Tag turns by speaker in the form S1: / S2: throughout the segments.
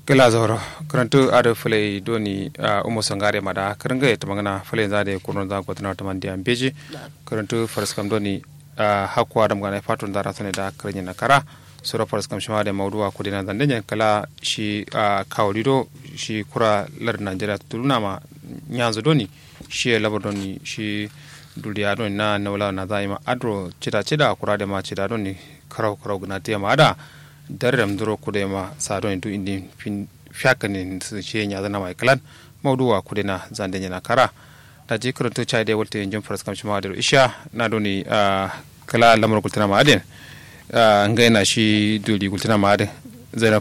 S1: gila zoro karantu ado fule doni uh, umo sangare mada karanga ita magana fule zade kurun za ko tana tamandi ambeji karantu farskam doni uh, hakwa adam gana fatun dara sane da karanya na kara sura farskam shima da mauduwa kudina zandanya kala shi uh, kawlido shi kura lar najeriya tuluna ma nyanzo doni shi labar doni shi duliya doni na nawla na zaima adro cida cida kura da ma cida doni karau karau gna te ma da darram duro kude ma sado du indi fin fiakani su ce nya zana mai kalan mawduwa kude na zande na kara da ji kurun to chai de wolte jom faras kam shima da isha na doni kala lamar kultana ma aden ngai na shi duli kultana ma aden zainab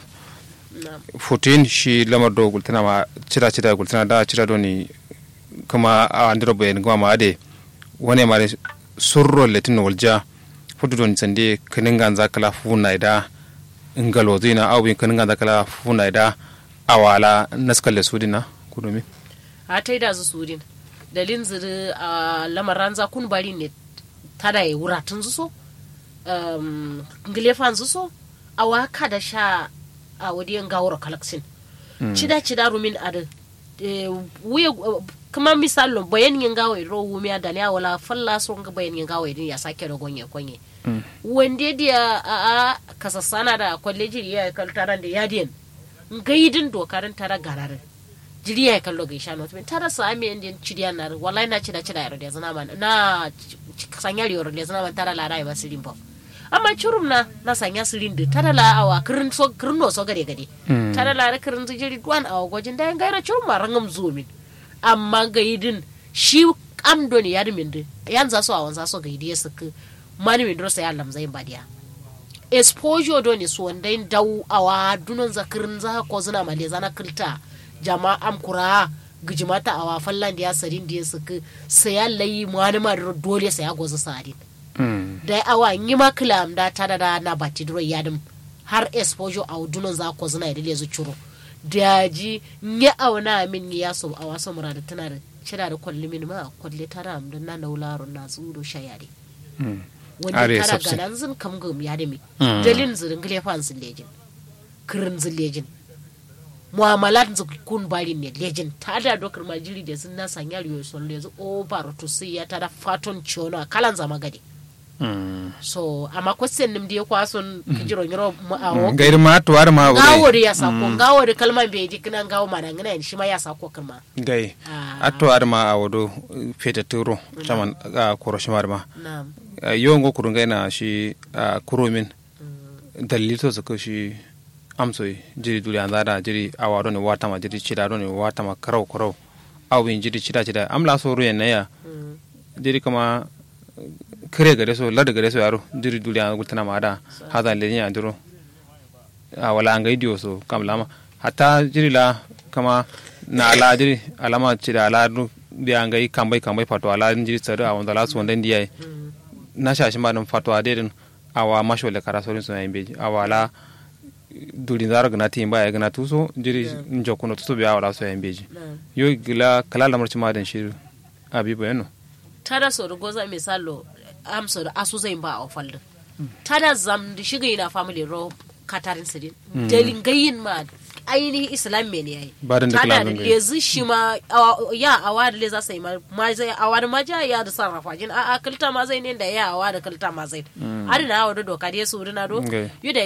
S1: fotin shi lamar do kultana ma cira cira kultana da cira doni kuma a andiro bayan gama ma ade wani mare surro letin walja fudu don sande kaningan zakala funa ida ngalo zina au bin kaningan zakala funa ida awala naskalle sudina kudumi
S2: a ta da zu sudin dalin ziri a lamaran za kun bari ne tada ya wuratun zuso um, ngilefan zuso a waka da sha a wadiyan gawar kalaksin cida cida rumin ada wuya kuma misalo bayan yin gawa ro wumi da ne wala falla so ga bayan yin gawa din ya sake da gonye konye wande dia a kasasana da kwalleji ya kaltaran da yadiyan gaidin dokarin tara gararin jiri ya kallo ga isha not tara sa ame indin cidiya na wallahi na cida cida yaro da zana man na sanyar yaro da zana man tara la rai basirin ba amma curum na na sanya sirin da tara la awa kirin so kirin no so gade gade tara la ra kirin jiri duwan awa gojin da yan gaira curum ma rangam zumin amma gaidin shi am do ne yar min de yan za so awan za so gaidi ya saka mani min dro sai Allah zai badiya exposure do ne so wanda in dau awa dunon zakirin za ko zuna male zana kilta jama'am kura gijimata awa fallan da ya sarin da ya saka sai layi mani ma dole sai ya goza sadin da awa yi ma kilam da ta da na bati dro yadim har exposure a dunon za ko zuna da lezu curo da ji nye auna min ya so a wasu murada tana da cira da kwalli min ma kwalli tara am na naularo na tsuro shayare wani tara ganan zin kam gum ya da mi dalin zirin gile fan zin lejin kirin zin lejin muamalat kun bari ne lejin ta da dokar majiri da sun na sanya riyo son lezu over to sai ya tada faton chono kalan zama gade so amma question nim dia kwason kijiro nyiro a wo
S1: gairi ma to war ma wuri
S2: gawori ya sako gawori kalman be di kinan gawo mana ngana shi ma ya sako kalma
S1: gai atto ar ma a wodo fete turo chaman a koro shi ma
S2: na'am
S1: yo ngo kuru ngai na shi kuro min dalil to sako shi amso jiri duli an zada jiri awado ne wata ma jiri chida ne wata ma karau karau awin jiri chida chida amla so ruyen na ya jiri kama kare gare so lada gare so yaro diri duli an gultana ma da hada le nya duro a wala an gaidiyo so kam lama hatta jiri la kama na ala jiri alama cida ala du bi an gai kambai kambai fato ala jiri tsare a wanda la so wanda ndiya na shashi ma dum fato ade din awa masho le kara sorin so yin beji awa la duli zara gana tin baya gana tuso jiri njokuno tuso bi awala so yin beji yo gila kala lamar ci ma dan shi abibo yano
S2: tada so da goza misalo amsa da asu zai ba a falda tada zam da shiga yana family ro katarin sidin dalin gayin ma ainihin islam me ne yayi tada da lezi shi ma ya awa da le za sai ma zai awa da maja ya da sarrafa jin a kalta ma zai ne da ya awa da kalta ma zai adina awa da doka da su na do